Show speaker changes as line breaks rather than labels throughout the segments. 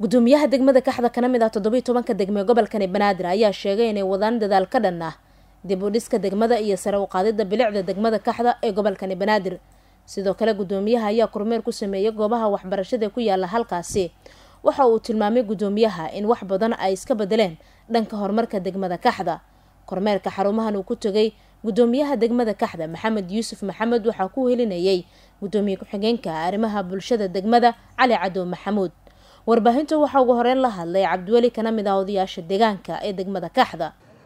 gudoomiyaha degmada kaxda kana mid ah toddobiiy tobanka degme gobolkani banaadir ayaa sheegay inay wadaan dadaal ka dhan ah dib u dhiska degmada iyo sare u qaadida bilicda degmada kaxda ee gobolkani banaadir sidoo kale gudoomiyaha ayaa kormeer ku sameeyay goobaha waxbarashada ku yaala halkaasi waxa uu tilmaamay gudoomiyaha in wax badan ay iska bedeleen dhanka horumarka degmada kaxda kormeerka xarumahan uu ku tegay gudoomiyaha degmada kaxda maxamed yuusuf maxamed waxaa ku helinayay gudoomiye ku-xigeenka arrimaha bulshada degmada cali cadow maxamuud warbaahinta waxaa ugu horeyn la hadlay cabdiweli kana mid ah odayaasha deegaanka ee degmada kaxda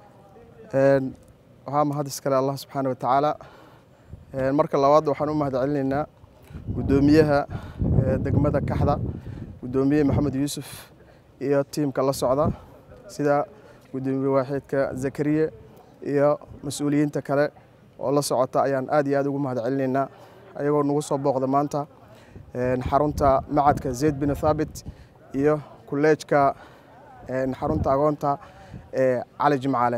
waxaa mahad iskale allah subxaana wa tacaala marka labaad waxaan u mahad celinaynaa gudoomiyaha degmada kaxda gudoomiye maxamed yuusuf iyo tiimka la socda sida gudoomiye waaxidka zakariye iyo mas-uuliyiinta kale oo la socota ayaan aad iyo aad ugu mahad celinaynaa ayagoo nagu soo booqda maanta xarunta macadka zayd bin thaabit iyo kuleejka xarunta agoonta ee cali jimcaale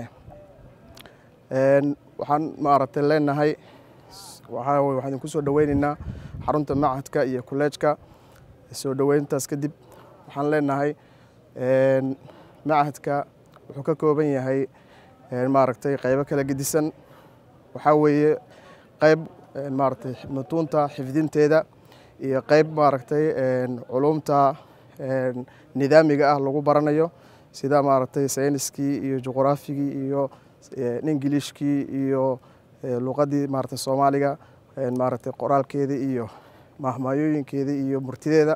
waxaan maaragtay leenahay waxaa waxaan idinku soo dhoweynaynaa xarunta macadka iyo kuleejka soo dhoweyntaas kadib waxaan leenahay macadka wuxuu ka kooban yahay maaragtay qaybo kala gedisan waxaa weeye qayb maaragtay mutuunta xifdinteeda iyo qayb maaragtay culumta nidaamiga ah lagu baranayo sida maaragtay sayniskii iyo juqraafigii iyo ingilishkii iyo luqadii maaragtay soomaaliga maaragtay qoraalkeedii iyo mahmaayooyinkeedii iyo murtideeda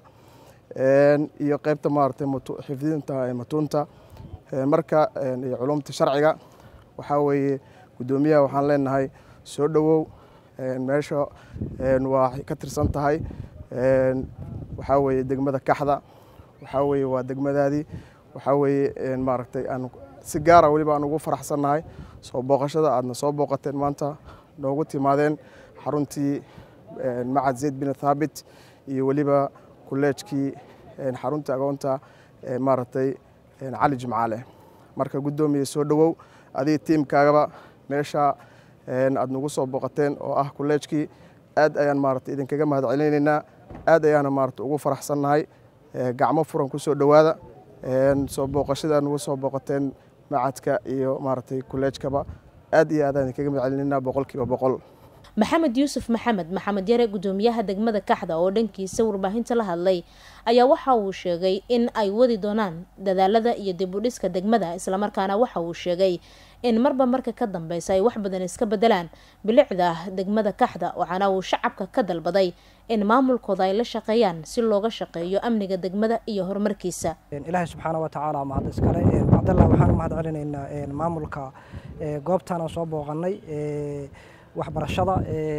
iyo qaybta maaragtay xifdinta matuunta marka iyo culumta sharciga waxaa weeye guddoomiyaha waxaan leenahay soo dhowow meesha waa ka tirsan tahay waxaa weeye degmada kaxda waxaa weeye waa degmadaadii waxaa weeye maaragtay aan si gaara weliba aan ugu faraxsannahay soo booqashada aadna soo booqateen maanta noogu timaadeen xaruntii macad zayd bin thaabit iyo weliba kuleejkii xaruntii agoonta maaragtay cali jimcaale marka guddoomiye soo dhowow adiga tiimkaagaba meesha aad nagu soo booqateen oo ah kuleejkii aad ayaan maaragtay idinkaga mahad celinaynaa aad ayaana maaragtay ugu faraxsannahay gacmo furan ku soo dhowaada soo booqashada nagu soo booqateen macadka iyo maaragtay kuleejkaba aad iyo aad aan idinkaga mahad celinaynaa boqolkiiba boqol
maxamed yuusuf maxamed maxamed yare gudoomiyaha degmada kaxda oo dhankiisa warbaahinta la hadlay ayaa waxa uu sheegay in ay wadi doonaan dadaalada iyo dib u dhiska degmada islamarkaana waxa uu sheegay in marba marka ka dambeysa ay wax badan iska bedelaan bilicda degmada kaxda waxaana uu shacabka ka dalbaday in maamulkooda ay la shaqeeyaan si looga shaqeeyo amniga degmada iyo horumarkiisa
ilaahay subxaana wa tacaala mahad iskale cabdallah waxaan u mahad celinaynaa maamulka goobtaan aan soo booqanay waxbarashada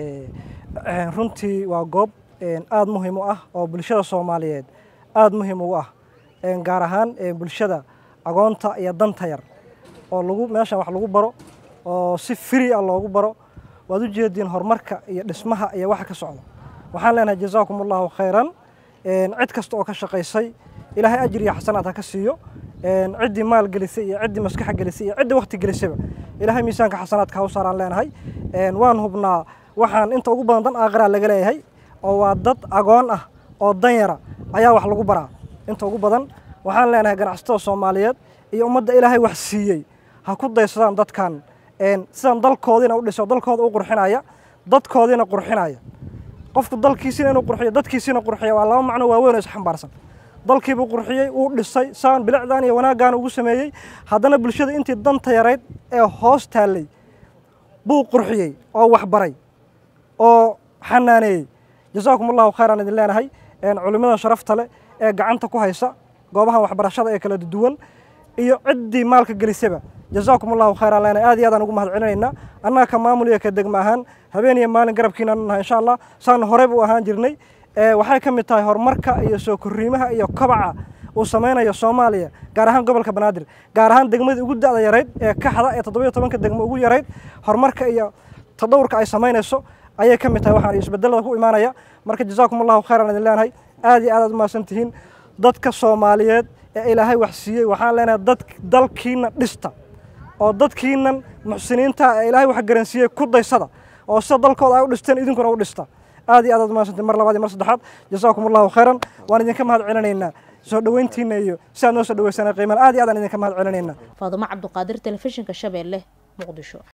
runtii waa goob aada muhiim u ah oo bulshada soomaaliyeed aada muhiim ugu ah gaar ahaan bulshada agoonta iyo danta yar oo lagu meeshan wax lagu baro oo si free ah loogu baro waad u jeediin horumarka iyo dhismaha iyo waxa ka socda waxaan leenahay jazaakum allahu khayran cid kasta oo ka shaqaysay ilaahay ajir iyo xasanaad ha ka siiyo ciddii maal gelisay iyo ciddii maskaxa gelisay iyo ciddii wakti gelisayba ilaahay miisaanka xasanaadka ha u saaraan leenahay waan hubnaa waxaan inta ugu badan dan aakhiraa laga leeyahay oo waa dad agoon ah oo danyara ayaa wax lagu baraa inta ugu badan waxaan leenahay ganacsatada soomaaliyeed iyo ummadda ilaahay wax siiyey ha ku daysadaan dadkan sidan dalkoodiina u dhiso dalkooda u qurxinaya dadkoodiina qurxinaya qofku dalkiisina inuu qurxiyo dadkiisina qurxiya waa laba macno waaweyn oo isxambaarsan dalkiibuu qurxiyey uu dhisay saan bilicdan iyo wanaaggan ugu sameeyey haddana bulshada intii danta yarayd ee hoos taallay buu qurxiyey oo waxbaray oo xanaaneeyey jazaakum allahu khayran idin leenahay culimmada sharafta leh ee gacanta ku haysa goobahan waxbarashada ee kala duwan iyo ciddii maalka gelisaba jazaakum allahu khayran leenahay aad iyo aadaan ugu mahad celinaynaa annaga ka maamul iyo ka degma ahaan habeen iyo maalin garabkiina nahay insha allah saan horeyba u ahaan jirnay waxay ka mid tahay horumarka iyo soo korriimaha iyo kobaca uu samaynayo soomaaliya gaar ahaan gobolka banaadir gaar ahaan degmadii ugu da'da yarayd ee kaxda ee toddobiyo tobanka degmo ugu yarayd horumarka iyo tadawurka ay samaynayso ayay ka mid tahay waxaan isbedelada ku imaanaya marka jazaakum allahu khayran idin leenahay aad iyo aad aad umahadsan tihiin dadka soomaaliyeed ee ilaahay wax siiyey waxaan leenahay dad dalkiina dhista oo dadkiinan muxsiniinta ee ilaahay wax garansiiyey ku daysada oo sida dalkooda ay u dhisteen idinkuna u dhista aad iyo aad aad umahadsantiin mar labaad iyo mar saddexaad jazaakum allahu khayran waan idinka mahad celinaynaa soo dhoweyntiina iyo si aad noo soo dhaweysana qiimaan aad iyo aad aan idinka mahad celinayna
faadumo cabduqaadir telefishinka shabeelle muqdisho